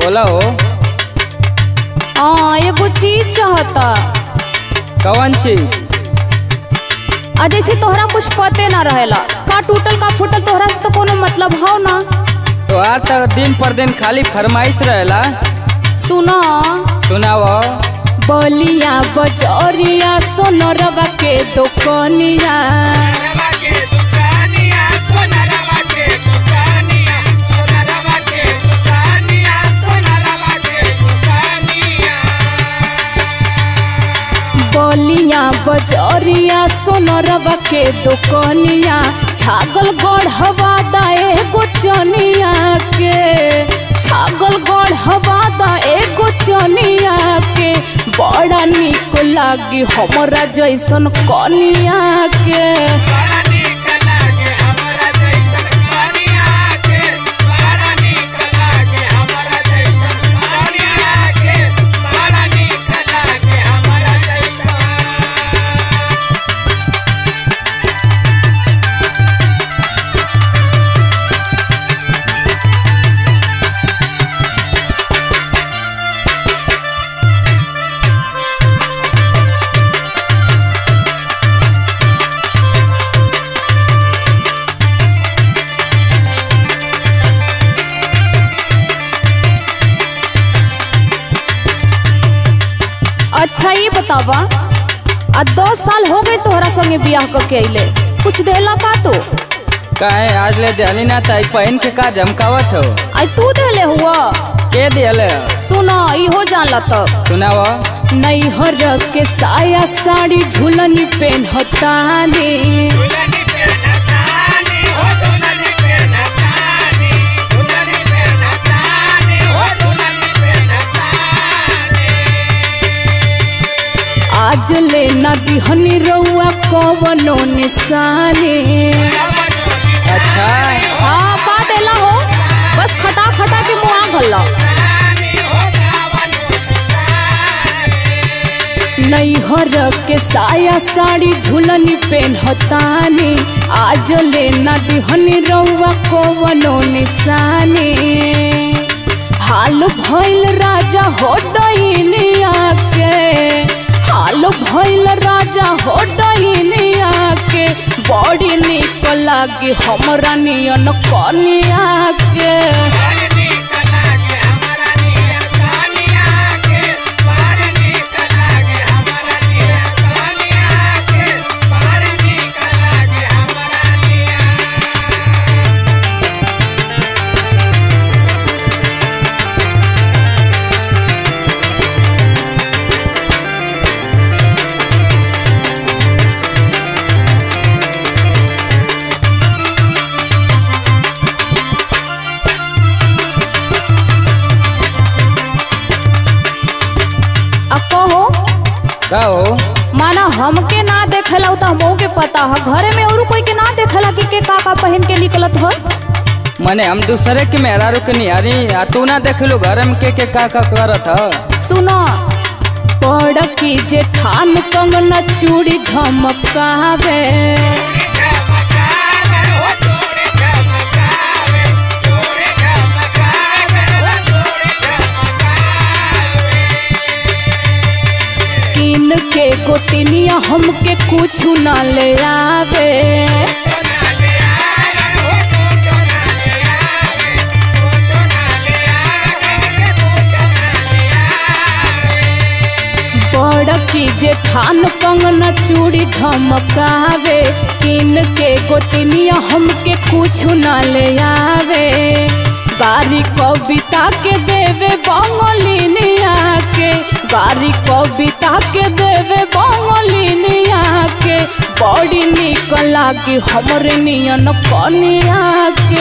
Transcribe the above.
बोला हो हाँ एगो चीज चाहता कौन चीज आ जैसे तोहरा कुछ पते ना रहेला का टूटल का फूटल तोहरा से तो कोनो मतलब हो ना तो आज तक दिन पर दिन खाली फरमाइश रहेला सुना सुनाव बलिया बजरिया सोनरवा के दुकनिया सोनरवा के दुकानिया सोनरवा के दुकानिया सोनरवा के दुकानिया सोनरवा के दुकानिया बलिया बजरिया सोनरवा के दुकनिया छागल गढ़वा दाए गोचनिया के छागल गढ़वा दाए गोचनिया के बड़ा निक लागी हमरा जैसन कनिया के बड़ा नीक लागे हमरा जैसन कनिया के बड़ा नीक लागे हमरा जैसन कनिया के बड़ा नीक लागे हमरा जैसन अच्छा ये बतावा आ दस साल हो गए तोहरा संगे बियाह करके अइले कुछ देला का तू काहे आज ले दियाली ना ताई पहन के का जमकावत हो आई तू देले हुआ के दियल सुना इहो जानला तब सुनाव नैहर के साया साड़ी झुलनी पेन्हतानी दुल्हनी पे नचानी हो दुल्हनी पे नचानी दुल्हनी पे नचानी हो दुल्हनी पे नचानी आज ले ना दिहनी रउआ कवनो निशानी अच्छा हाँ पा देला हो बस खटा खटा के मुआ गल्ला नैहर के साया साड़ी झुलनी पेन्हतानी आज ले ना दिहनी रउआ कवनो निशानी हाल भइल राजा हो डइनिया के हाल भइल राजा हो डइनिया के बड़ी निक लागी हमरा नियन कनिया के आ कहो का हो माना हमके ना देखेला त हमहू के पता है घरे में और कोई के ना देखेला कि के का का पहन के निकलत हो मने हम दूसरे के मेहरारू के निहारी आ तू ना देखलू घर में के के का का करत ह सुनो पड़ की जेठान कंगना चूड़ी झमकावे किन के गोतिनिया हमके कुछ ना ले आवे बड़ की जेठान कंगना चूड़ी झमकावे किन के गोतिनिया हमके कुछ ना ले आवे गारी कविता के देवे बंगलिनिया के गारी कविता के देवे बंगलिनिया के बड़ी निक लागी हमरे नियन कनिया के